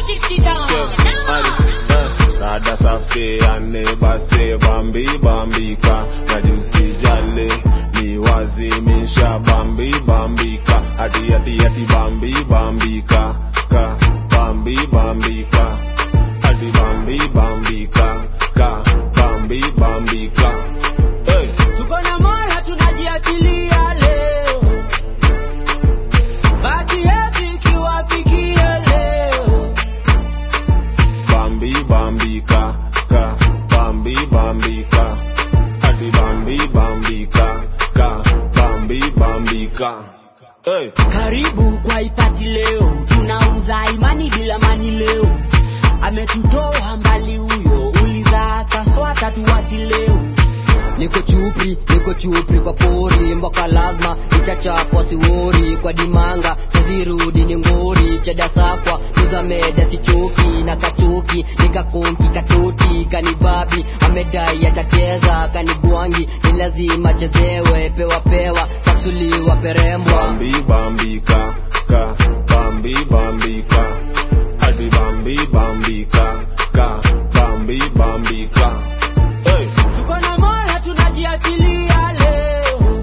Rada safi ane base bambi bambika najusi jale ni wazimisha bambi bambika ati ati ati bambi bambika ka bambi bambika ati bambi bambika ka bambi bambika hey. tuko na mola tunajiachilia leo baki yetu ikiwafikia leo Bambi bambika ka Bambi bambika Adi Bambi bambika ka Bambi bambika Hey. karibu kwa ipati leo tunauza imani bila mani leo ametutoa mbali huyo uliza kaswata tuwachi leo niko chupri niko chupri kwa pori mboka lazima itachapwa siwori kwa dimanga sizirudi ni ngori chedasakwa nizameda sichoki na kachoki nikakonki katoti kanibabi amedai atacheza kanigwangi ni lazima chezewe pewa pewa saksuliwa perembwa Bambi bambika ka Bambi bambika Adi Bambi bambika ka Bambi bambika Hey. tuko na mola tunajiachilia leo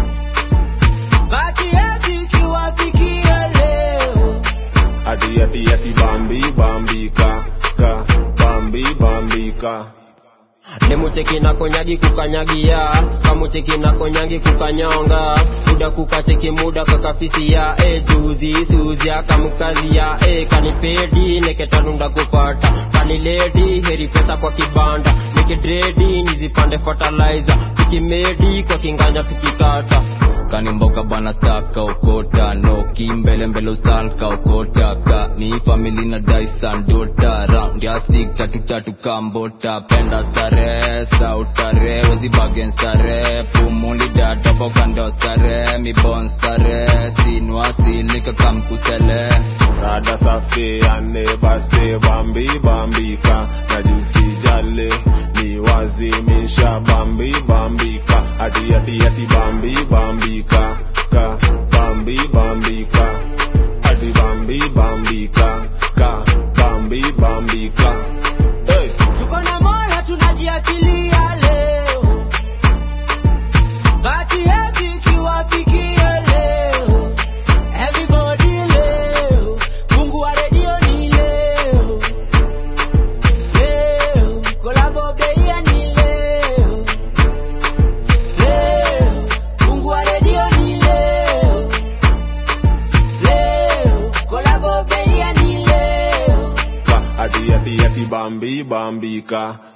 baki yetu ikiwafikia leo Adi adi adi Bambi bambika ka Bambi bambika nemucheki na konyagi kukanyagia kamucheki na konyangi kukanyonga muda kukacheki muda kakafisia e juzi suzi akamukazia e kanipedi neketanunda kupata kaniledi heri pesa kwa kibanda nikidredi nizipande fertilizer tukimedi kwa kinganya tukikata kanimboka bana staka okota no kimbele mbele ustalka okota ka ni family na dyson dota round ya stick tatu tatu kambota penda stare sautare wezi bagen stare pumuli data boka ndo stare mi bon stare sinwasilika kamkusele Rada safi ane base bambi bambika najusi jale ni wazimisha bambi bambika ati ati ati bambi bambika ka bambi bambika ati bambi bambika ka bambi bambika hey. tuko na mola tunajiachilia leo baki yetu ikiwafikia leo everybody leo mungu wa redio ni leo leo kolabo beia ni leo leo mungu wa redio ni leo leo kolabo beia ni leo ka ati ati ati bambi bambika